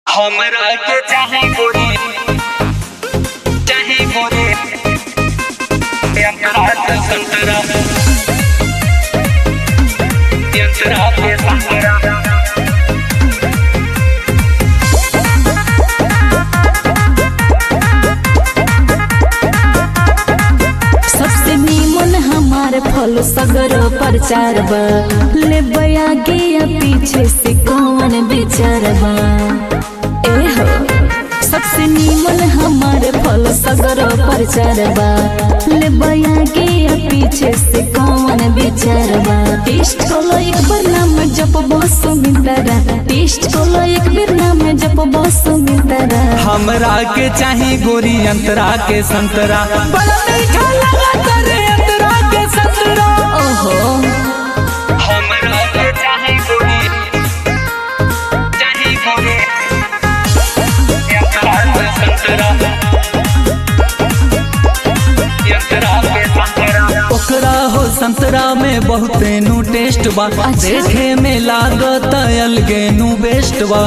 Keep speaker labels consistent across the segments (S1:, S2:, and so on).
S1: हमरा के चाहे गोरी चाहे गोरी यंत्रा के संतरा यंत्रा के संतरा
S2: सबसे नीमन हमार फल सगर प्रचार बा ले आगे या पीछे से कौन विचार बा ए हो सबसे नीमन हमार फल सगर प्रचार बा ले आगे या पीछे से कौन विचार बा टेस्ट कोलो एक बार नाम जप बस मितरा टेस्ट कोलो एक बार नाम जप बस मितरा
S3: हमरा के चाही गोरी अंतरा के संतरा बड़ा मीठा लगा करे अंतरा के संतरा
S2: ओहो
S1: हमरा के चाहे गोरी चाहे गोरी यंत्रा के संतरा यंत्रा के संतरा
S3: ओकरा हो संतरा में बहुते नु टेस्ट बा देखे में लागत अलगे नु बेस्ट बा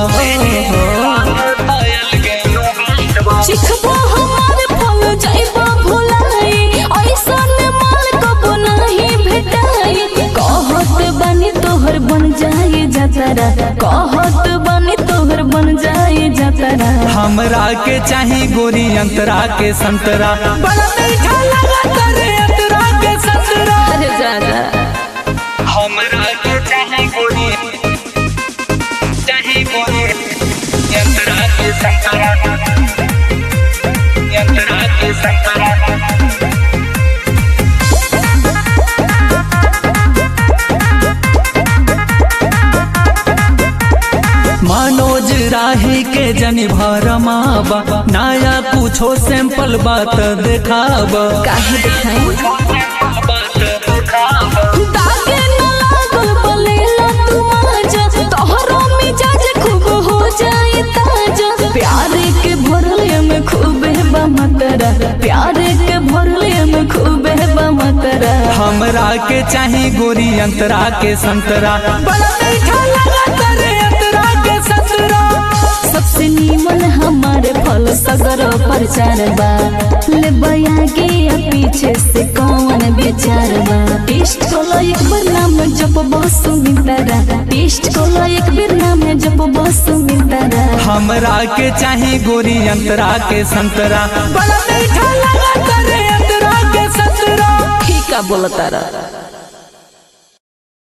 S2: चिखबो हमारे फल जाइबो भुलाई ऐसन माल कबो नहीं भेटाई कहत बनी तोहर बन जाए जतरा कहत बनी तोहर बन जाए जतरा
S3: हमरा के चाही गोरी अंतरा के संतरा बड़ा मीठा लगा करे अंतरा के संतरा
S2: अरे जाना
S1: हमरा के चाहे गोरी चाहे गोरी यंत्रा के संतरा यंत्रा के संतरा
S3: मनोज राही के जनी भरमाबा नया कुछो सैंपल बात देखाबा
S2: काहे दिखाई
S1: बात दिखावा
S2: दागे न लागल बलेला तू माजा तोहरो मिजाज खूब हो जाए ताजा प्यार के भरले में खूब है बमतरा प्यार के भरले में खूब है बमतरा
S3: हमरा के चाही गोरी अंतरा के संतरा बड़ा मीठा लगा करे अंतरा के संतरा
S2: सबसे नीमन हमारे फल सगर प्रचार बा ले आगे या पीछे से कौन विचार बा टेस्ट कोलो एक बार नाम जप बस मितरा टेस्ट कोलो एक बार नाम जप बस मितरा
S3: हमरा के चाही गोरी अंतरा के संतरा बड़ा मीठा लगा करे अंतरा के संतरा
S2: ठीक बोलतारा